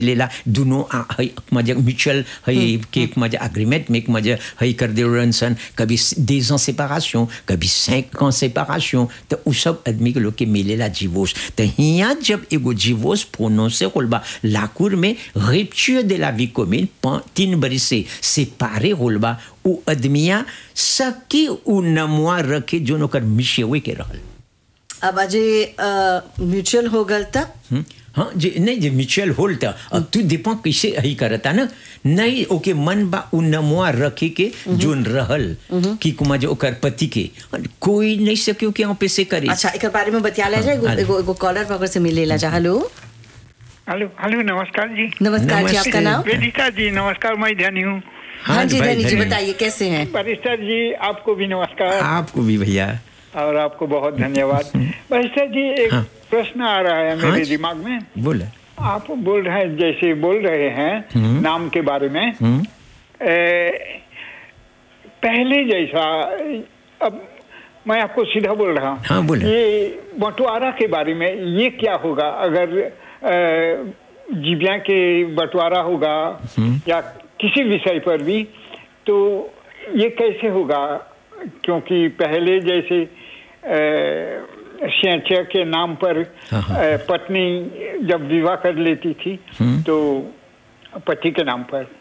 लेला दुनो आ- हई माझ्या म्युच्युअल हई के माझ्या अग्रीमेंट में माझ्या हई कर दे सन कभी des ans séparation कभी cinq ans séparation तो उ सब आदमी के लोग के मिलेला डिवोर्स तो हिया जब एगो डिवोर्स प्रोनोंसे होल बा लाकूर में rupture de la vie commune पं- तीन बरिस से séparé होल बा उ आदमिया सकी उ नमवा रखे जोन ओकर मिशेवे के रहल अब अजय म्यूचुअल हो गल तक हम्म? हाँ जे नहीं जे म्यूचुअल होल था अब तू डिपेंड कैसे ही करता ना नहीं ओके मन बा उ नमवा रखे के जोन रहल कि कुमा जो ओकर पति के कोई नहीं सके कि यहाँ पे से करे अच्छा एक बारे में बतिया ले जाए एगो- हाँ। एगो एगो कॉलर पकड़ से मिलेला जा हेलो हेलो हेलो नमस्कार जी नमस्कार जी नमस्ते। आपका नाम वेदिका जी नमस्कार मैं धनी हूँ हाँ जी भाई, धनी जी धनी। बताइए कैसे हैं बरिस्टर जी आपको भी नमस्कार आपको भी भैया और आपको बहुत धन्यवाद बरिस्टर जी एक हाँ। प्रश्न आ रहा है हाँ मेरे जी। दिमाग में बोला आप बोल रहे हैं जैसे बोल रहे हैं नाम के बारे में हम्म ए, पहले जैसा अब मैं आपको सीधा बोल रहा हूँ हाँ, बोले। ये बंटवारा के बारे में ये क्या होगा अगर ए, जीविया के बंटवारा होगा या किसी विषय पर भी तो ये कैसे होगा क्योंकि पहले जैसे सिंचा के नाम पर हाँ, हाँ। ए, पत्नी जब विवाह कर लेती थी तो पति के नाम पर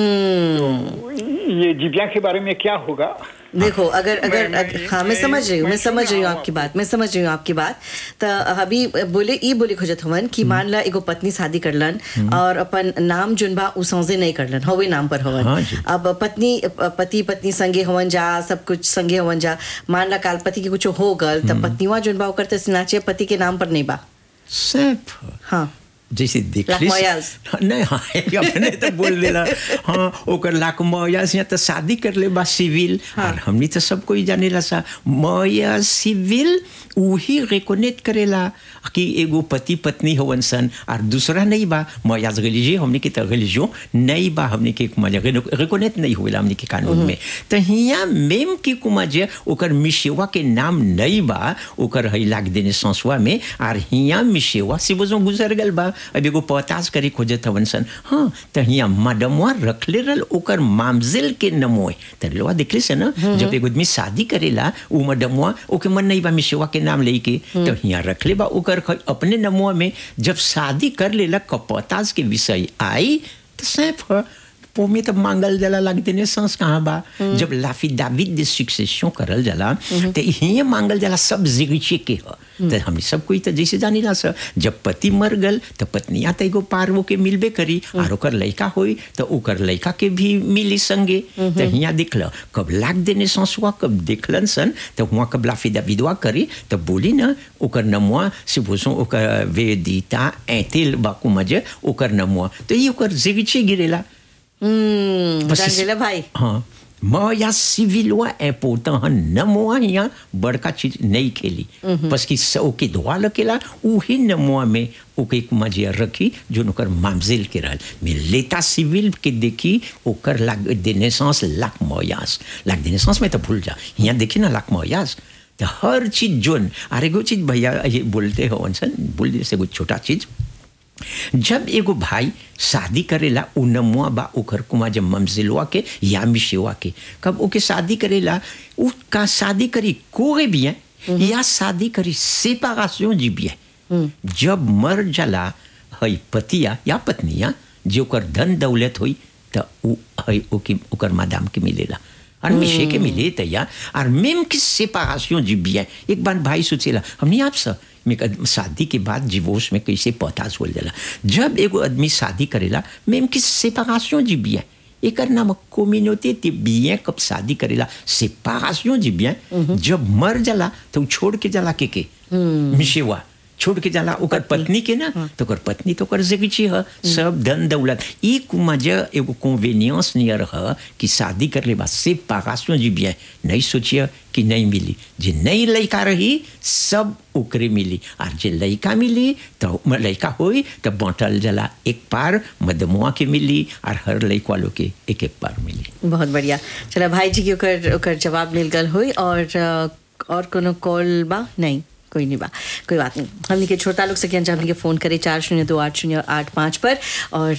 हम्म ये जीविया के बारे में क्या होगा देखो अगर अगर मैं- अग- हाँ मैं मैं- समझ रही हूँ मैं मैं समझ सुन रही हूँ रहा हूँ आपकी बात मैं समझ रही हूँ आपकी बात तो अभी बोले ई बोले खोजत हवन कि मान ला एगो पत्नी शादी करलन और अपन नाम जोन बा उ सौंसे नहीं करलन हवे नाम पर हवन हाँ जी। अब पत्नी पति पत्नी संगे हवन जा सब कुछ संगे हवन जा मान ला काल पति के कुछ हो गल तब पत्नीवा जोन बा ओकर त सिनाचे पति के नाम पर नहीं बा सिर्फ हाँ जैसे देख लाख ली मोयाज। नहीं हाँ अपने तो बोल देला हाँ ओकर लाख मोयाज यहाँ तो शादी कर ले बा सिविल और हमनी तो सब कोई जानेला सा मोया सिविल वही रिकोनेट करेला कि एगो पति पत्नी होवन सन और दूसरा नहीं बा मोयाज रिलीजियो हमने के तो रिलीजियो नहीं बा हमने के मजा रिकोनेट नहीं होवेला हमने के कानून में तो हिया मेम की कुमाजे ओकर मिशेवा के नाम नहीं बा ओकर हई लाग देने संसवा में और हिया मिशेवा से बजो गुजर गल बा अब एगो पतास करे खोजत हवन सन हाँ तो हिया मडमवा रखले रहल ओकर मामजिल के नमोय तरेलवा देखले से ना जब एगो आदमी शादी करेला उ मडमवा ओके मन नहीं बा मिशेवा के नाम लेके तो हिया रखले बा ओकर ख- अपने नमवा में जब शादी कर लेला कपतास के विषय आई तो सैफ पोमे तब मांगल जाला लाग देने सांस कहाँ बा जब लाफी दाविद दे सुक्सेशन करल जाला तो हिये मांगल जाला सब जिगीचे के ह तो हमने सब कोई तो जैसे जानी ना सर जब पति मर गल तो पत्निया तो एगो पार वो के मिलबे करी और ओकर लड़का होई तो ओकर लड़का के भी मिली संगे तो हिया देखल कब लाग देने सांसुआ कब देखलन सन तो हुआ कब लाफी दाविदवा करी तो बोली ना ओकर नमुआ से बोसो ओकर वेदिता ऐतिल बाकू मजे ओकर नमुआ तो ये ओकर जिगीचे गिरेला हम्म बस जान इस- गेला भाई हाँ मैं या सिविलवा इम्पोर्टेंट है न मुआ यहाँ बड़का चीज नहीं खेली बस कि स- ओके दुआ लकेला उही न मुआ में ओके एक मजिया रखी जो ओकर मामजिल के रहल में लेता सिविल के देखी ओकर लाग देने सांस लाख मोयास लाख देने सांस में तो भूल जा यहाँ देखी ना लाख मोयास तो हर चीज जोन अरे एगो चीज भैया ये बोलते हो सन बोल दे से एगो छोटा चीज जब एगो भाई शादी करेला उ नमुआ बा ओकर कुमा जब ममजिलवा के या मिशेवा के कब ओके शादी करेला उ का शादी करी कोई भी है या शादी करी सेपारेशन जी भी है जब मर जाला हई पतिया या पत्निया जो ओकर धन दौलत होई त उ हई ओके ओकर मादाम के मिलेला और मिशे के मिले तैया और मेम की सेपारेशन जी भी है एक बार भाई सोचेला हमने आपसे में कद- शादी के बाद डिवोर्स में कैसे पतास हो जाला जब एगो आदमी शादी करेला मेम की सेपारेशन जी भी है एकर नाम कम्युनिटी ते बिया कब शादी करेला सेपारेशन जी बिया जब मर जाला तो उ छोड़ के जाला के के मिशेवा छोड़ के जाला ओकर पत्नी के ना तो ओकर पत्नी तो ओकर जिगची ह सब धन दौलत ई कुमाज एगो कन्वीनियंस नियर ह कि शादी कर ले बाद सेपारेशन जी बिया नहीं सोचिए कि नहीं मिली जे नहीं लड़का रही सब ओकरे मिली और जे लड़का मिली तो लड़का होई तो बांटल जला एक पार मदमुआ के मिली और हर लड़का वालों के एक एक पार मिली बहुत बढ़िया चला भाई जी के ओकर ओकर जवाब मिल गल हुई और अ, और कोनो कॉल बा नहीं कोई नहीं बा कोई बात नहीं हमने के छोटा लोग से ज्ञान हमने के फ़ोन करे चार शून्य दो आठ शून्य आठ पाँच पर और